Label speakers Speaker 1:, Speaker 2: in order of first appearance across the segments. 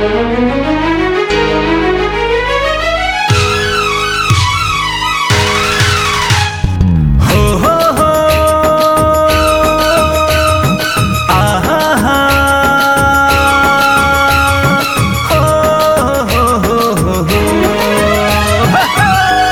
Speaker 1: हो हो हो आहा हा हो हो हो हो हो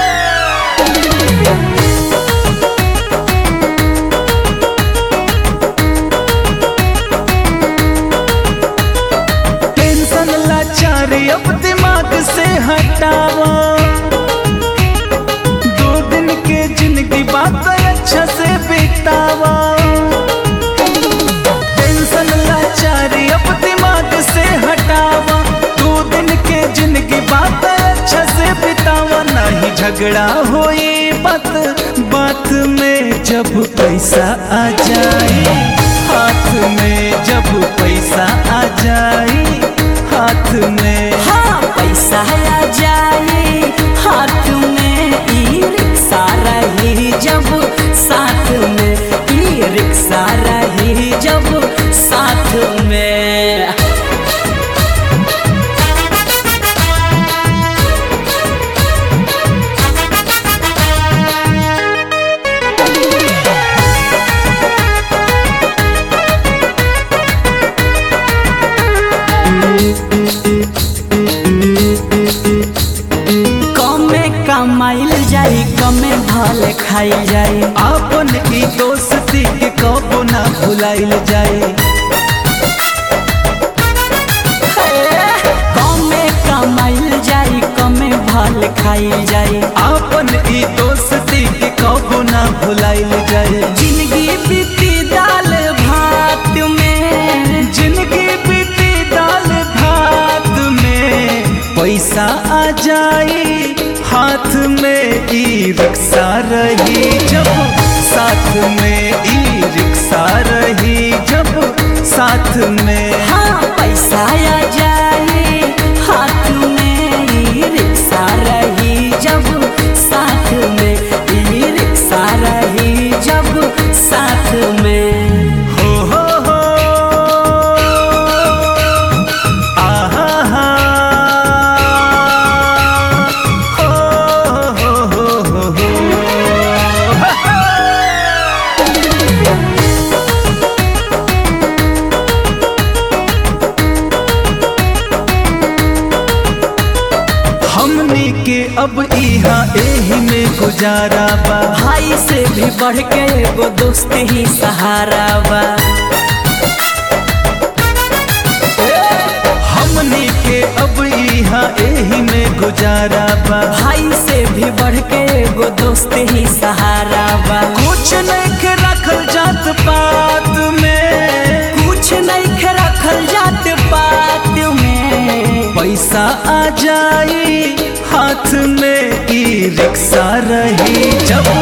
Speaker 1: टेंशन लाचारी अब दिमाग से हटावा दो दिन के जिंदगी बात अच्छा से बितावा टेंशन लाचारी अब दिमाग से हटावा दो दिन के जिंदगी बात अच्छा से बितावा नहीं झगड़ा होई बात बात में जब पैसा आ जाए हाथ में जब पैसा आ जाए हाथ में
Speaker 2: हाँ पैसा आ जाए हाथ में ई रिक्शा रही जब साथ में ई रिक्शा रही जब साथ में कमे कमाइल जाई कमे भल खाइल जाई
Speaker 1: आपन ई दोस्ती के कबो ना भुलाइल जाए
Speaker 2: कमे कमाइल जाई कमे भल खाइल जाई
Speaker 1: आपन ई दोस्ती के कबो ना भुलाइल जाए
Speaker 2: जिंदगी बीती दाल भात में
Speaker 1: जिंदगी बीती दाल भात में पैसा आ जाए हाथ में ई रिक्शा रही जब साथ में ई रिक्शा रही जब साथ में
Speaker 2: हाँ पैसा आ जाए हाथ में ई रिक्शा रही जब साथ में ई रिक्शा रही जब साथ में
Speaker 1: हो हो हो आहा हा हो हो हो हो हो हमनी के अब इहाँ एही में गुजारा बा
Speaker 2: भाई से भी बढ़ के एगो दोस्त ही सहारा बा
Speaker 1: हमनी के अब इहाँ एही में गुजारा बा
Speaker 2: भाई से भी बढ़ के एगो दोस्त ही सहारा बा
Speaker 1: कुछ नहीं के रखल जात पात में
Speaker 2: कुछ नहीं के रखल जात पात में
Speaker 1: पैसा आ जाए हाथ में ई रिक्शा रही जब